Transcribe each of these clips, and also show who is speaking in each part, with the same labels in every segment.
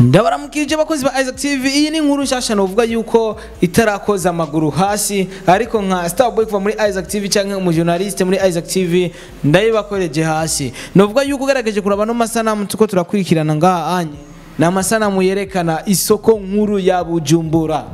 Speaker 1: ndabaramukije abakozi ba Isaac TV iyi ni inkuru nshasha novuga yuko itarakoza amaguru hasi ariko nka Starboy kuva muri Isaac TV canke umujournaliste muri Isaac TV ndayibakoreje hasi novuga yuko ugerageje kuraba no masanamu tuko turakurikirana ngaha anye ni amasanamu yerekana isoko nkuru ya Bujumbura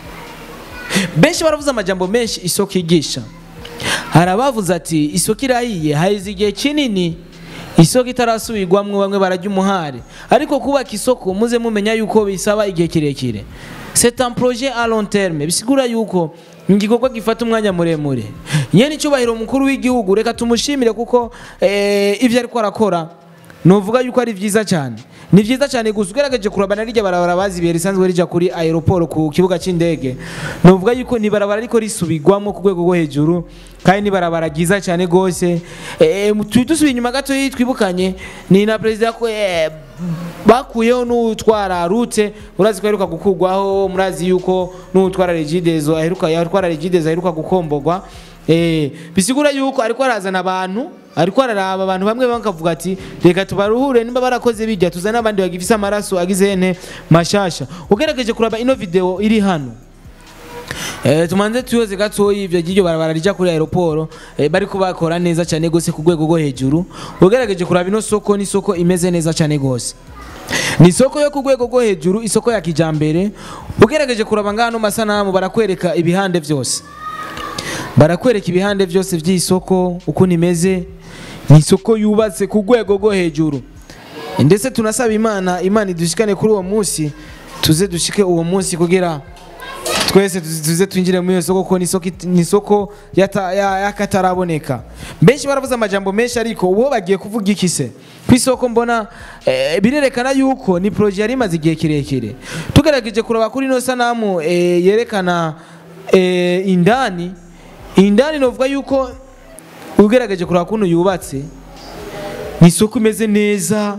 Speaker 1: benshi baravuze amajambo menshi isoko igisha hari abavuze ati isoko irahiye haheze igihe kinini isoko itarasubirwamwo bamwe barajya umuhari ariko kubaka isoko muze mumenya yuko bisaba igihe kirekire c'est un projet à long terme bisigura yuko ni igikorwa gifata umwanya muremure nyene icyubahiro mukuru w'igihugu reka tumushimire kuko eh, ivyo ariko arakora novuga yuko ari vyiza cyane ni vyiza cyane gusa ugerageje kurabana rirya barabara bazibiye risanzwe rija kuri aeroport ku kibuga c'indege novuga yuko ni barabara ariko risubirwamo ku rwego rwo hejuru kandi ni barabara ryiza cyane gose eh, turi dusubiye inyuma gato twibukanye ni na perezida ko eh, bakuyeho n'utwara rute urazi ko aheruka gukurwaho murazi yuko n'utwara regidezo aheruka yatwara regidezo aheruka gukomborwa eh bisigura yuko ariko arazana abantu ariko araraba abantu bamwe bakavuga ati reka tubaruhure nimba barakoze bijya tuzana abandi bagifise amaraso agize ene mashasha ugerageje kuraba ino video iri hano Eh, tumanze tuyoze gatoyi ivyo giryo barabara rija kuri aeroport eh, bari kubakora neza cyane gose ku rwego rwo hejuru ugerageje kuraba ino soko ni soko imeze neza cyane gose ni isoko yo ku rwego rwo hejuru isoko ya kijambere ugerageje kuraba ngano masanamu barakwereka ibihande vyose barakwereka ibihande byose by'isoko uko nimeze ni isoko yubatse ku rwego rwo hejuru ndetse tunasaba imana imana idushikane kuri uwo munsi tuze dushike uwo munsi kugira twese tuze twinjire muri iyo soko kuko ni isoko it- ni isoko yata- ya- y'akataraboneka benshi baravuze amajambo menshi ariko uwo bagiye kuvuga iki se ku isoko mbona eh, birerekana yuko ni proje yari imaze igihe kirekire tugerageje kuraba kuri ino sanamu eh, yerekana eh, indani indani novuga yuko ugerageje kuraba kuntu yubatse ni isoko imeze neza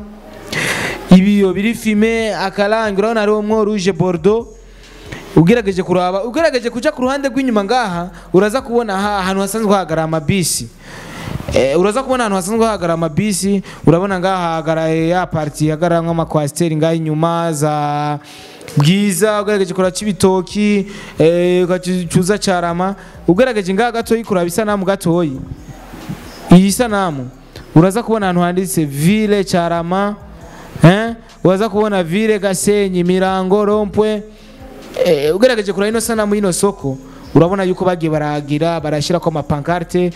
Speaker 1: ibiyo biri fime akarangi urabona hariho mwo rouge bordeaux ugerageje kuraba ugerageje kuja ku ruhande rw'inyuma ngaha uraza kubona aha ahantu hasanzwe hahagarara amabisi Eh, uraza kubona ahantu hasanzwe hahagarara amabisi urabona ngaha hahagaraye ya parti hagarara nk'amakwasiteri ngaha inyuma za bwiza ugerageje kuraba c'ibitoki eh, ugacuza carama ugerageje ngaha gatoyi kuraba isanamu gatoyi iyi sanamu uraza kubona ahantu handitse ville carama eh? uraza kubona ville gasenyi mirango rompwe eh, ugerageje kuraba ino sanamu y'ino soko urabona yuko bagiye baragira barashyirako amapankarte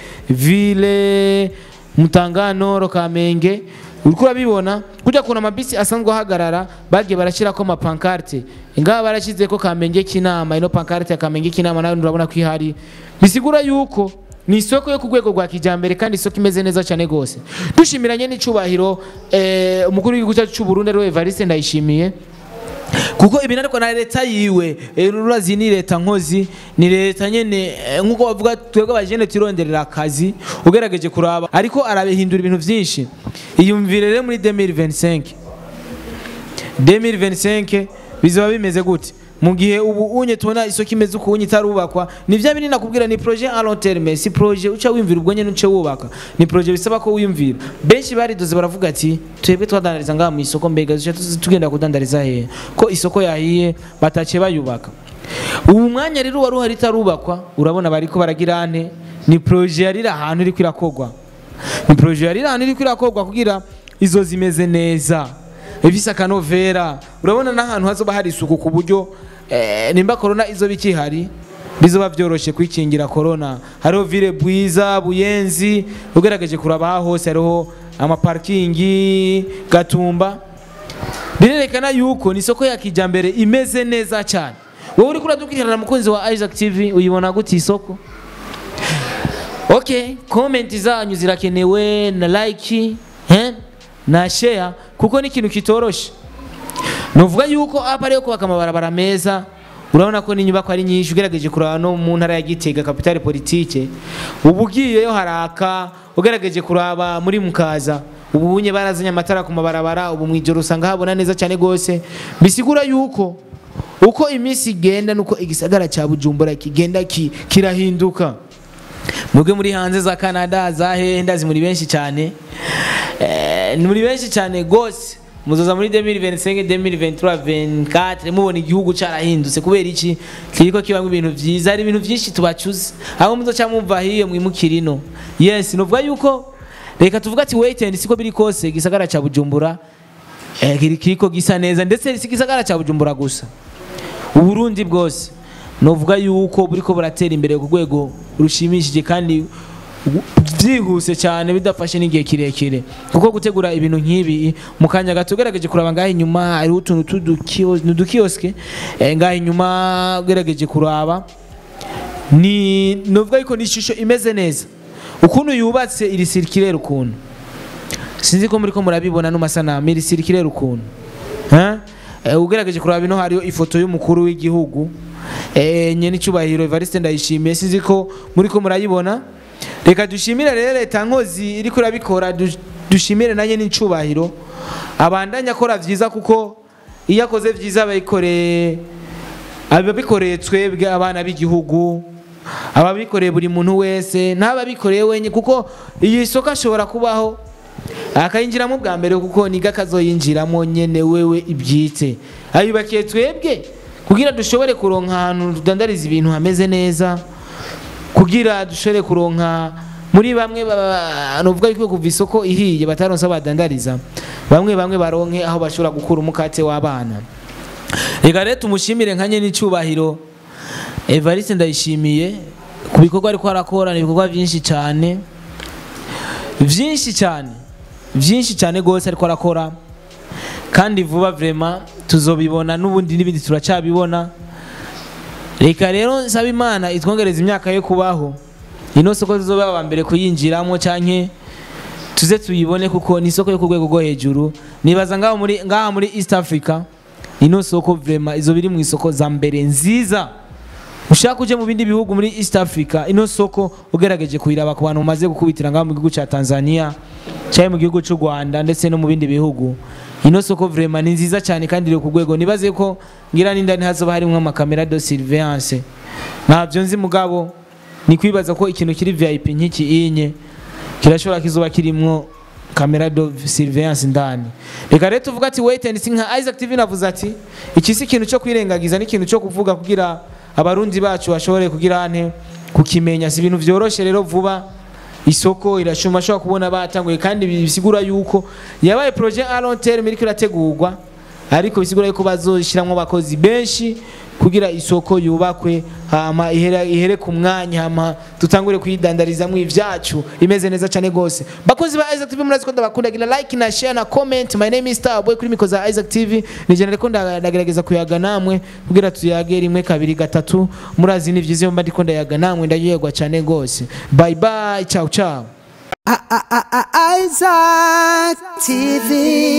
Speaker 1: ville mutangano kamenge uriko urabibona kujya kuna amabisi asanzwe ahagarara bagiye barashyirako amapankarte ngaha barashyizeko kamenge kinama ino pankarte ya kamenge kinama nayo urabona ko ihari bisigura yuko ni isoko yo ku rwego rwa kijambere kandi isoko imeze neza cyane gose dushimiranye n'icubahiro eh, umukuru w'igihugu cyacu cy'u Burundi ariwe Evariste Ndayishimiye kuko ibintu ariko na leta yiwe eh, urazi ni leta nkozi ni leta nyene eh, nkuko bavuga twebwe abajene turonderera akazi ugerageje kuraba ariko arabihindura ibintu vyinshi iyumvire rero muri 2025 2025 bizoba bimeze gute mu gihe ubu unye tubona isoko imeze uko unye itarubakwa ni vya binini nakubwira ni projet à long terme si projet uca wimvira ubwo nyene uce wubaka ni projet bisaba ko wiyumvira benshi baridoze baravuga ati twebwe twadandariza ngaha mu isoko mbega duce tugenda kudandariza hehe ko isoko yahiye batace bayubaka ubu mwanya rero wari uhari itarubakwa urabona bariko baragira ane ni projet yari iri ahantu iriko irakogwa ni projet yari iri ahantu iriko irakogwa kugira izo zimeze neza ifise akanovera urabona n'ahantu hazoba hari isuku ku buryo eh, nimba corona izoba ikihari bizoba vyoroshe kwikingira corona hariho vile bwiza buyenzi ugerageje kuraba aha hose hariho amaparkingi gatumba birerekana yuko ni isoko ya kijambere imeze neza cyane wowe uriko uradukurikirana mukunzi wa Isaac TV uyibona gute isoko okay comment zanyu zirakenewe na like eh? na share kuko ni ikintu kitoroshe nuvuga yuko hapa ariyo kubaka amabarabara meza urabona ko n'inyubako ari nyinshi ugerageje kuraba no mu ntara ya Gitega kapitale politike ubu ugiyeyo haraka ugerageje kuraba muri mukaza ubu unye barazanye amatara ku mabarabara ubu mwijoro usanga habona neza cyane gose bisigura yuko uko iminsi igenda nuko igisagara cya Bujumbura kigenda ki, kirahinduka mwebwe muri hanze za Canada za hehe ndazi muri benshi cyane eh, ni muri benshi cyane gose muzoza muri 2025 2023 24 mubona igihugu carahindutse kubera iki kiriko kibamwe ibintu vyiza hari ibintu vyinshi tubacuze aho muzoca mumva hiyo mwimukirino yes novuga yuko reka tuvuga ati wait and siko biri kose gisagara ca Bujumbura eh, kiri- kiriko gisa neza ndetse si gisagara ca Bujumbura gusa uburundi bwose novuga yuko buriko buratera imbere ku rwego rushimishije kandi u- byihuse cyane bidafashe n'igihe kirekire kuko gutegura ibintu nk'ibi mu kanya gato ugerageje kuraba ngaho inyuma hariho utuntu tudukiyosike ngaho inyuma ugerageje kuraba ni novuga yuko ni ishusho imeze neza ukuntu yubatse iri sirikirere ukuntu sinzi ko muri ko murabibona n'amasanamu iri sirikirere ukuntu Ha? Eh, ugerageje kuraba ino hariho ifoto y'umukuru w'igihugu eh, nyene icyubahiro Evariste ndayishimiye sinzi ko muri ko murayibona reka dushimire rero leta nkozi iri kurabikora du- dushimire nanjye n'icyubahiro abandanya akora vyiza kuko iyo akoze vyiza abayikoreye ababikoreye twebwe abana b'igihugu ababikoreye buri muntu wese n'ababikoreye wenye kuko iyi soko ashobora kubaho akayinjiramo bwa mbere kuko niga akazoyinjiramo nyene wewe ibyitse ayubakiye twebwe kugira dushobore kuronka ahantu tudandariza ibintu hameze neza kugira dushobore kuronka muri bamwe ba- nuvuga yuko kuva isoko ihiye bataronse aho badandariza bamwe bamwe baronke aho bashobora gukura umukate w'abana reka rero tumushimire nka nyene icyubahiro evariste ndayishimiye ku bikorwa ariko arakora ni ibikorwa byinshi cyane byinshi cyane byinshi cyane rwose ariko arakora kandi vuba vrema tuzobibona n'ubundi n'ibindi turacyabibona reka rero nsaba imana itwongereza imyaka yo kubaho ino soko tuzoba aba mbere kuyinjiramo canke tuze tuyibone kuko ni isoko yo ku rwego rwo hejuru nibaza ngaho muri ngaha muri east africa ino soko vrema izo biri mu isoko za mbere nziza ushaka uje mu bindi bihugu muri east africa ino soko ugerageje kuyiraba ku bantu bamaze gukubitira ngaho mu gihugu cya tanzania cyangwa mu gihugu cy'u rwanda ndetse no mu bindi bihugu ino soko vrema ni nziza cyane kandi iri ku rwego nibaze ko ngira n'indani hazoba harimo amakamera de surveillance ntabyo nzi mugabo ni kwibaza ko ikintu kiri vip nk'iki inye kirashobora kizoba kirimwo kamera de surveillance ndani reka rero tuvuga ati wait and see nka Isaac TV navuze ati iki si ikintu cyo kwirengagiza n'ikintu cyo kuvuga kugira abarundi bacu bashobore kugira ante kukimenya si ibintu vyoroshe rero vuba isoko irashuma ashobora kubona batanguye kandi bisigura yuko yabaye projet à long terme iriko irategurwa ariko bisigura yuko bazoshiramwo abakozi benshi kugira isoko yubakwe hama ihere, ihere ku mwanya hama tutangure kuyidandarizamwo ivyacu imeze neza cyane gose bakozi ba Isaac TV murazi ko ndabakunda gira like na share na comment my name is Starboy kuri mikoza za Isaac TV ni jana reko ndagerageza kuyaga namwe kugira tuyage rimwe kabiri gatatu murazi ni vyiza mba ndiko ndayaga namwe ndayegwa cyane gose bye bye ciao ciao
Speaker 2: Isaac TV.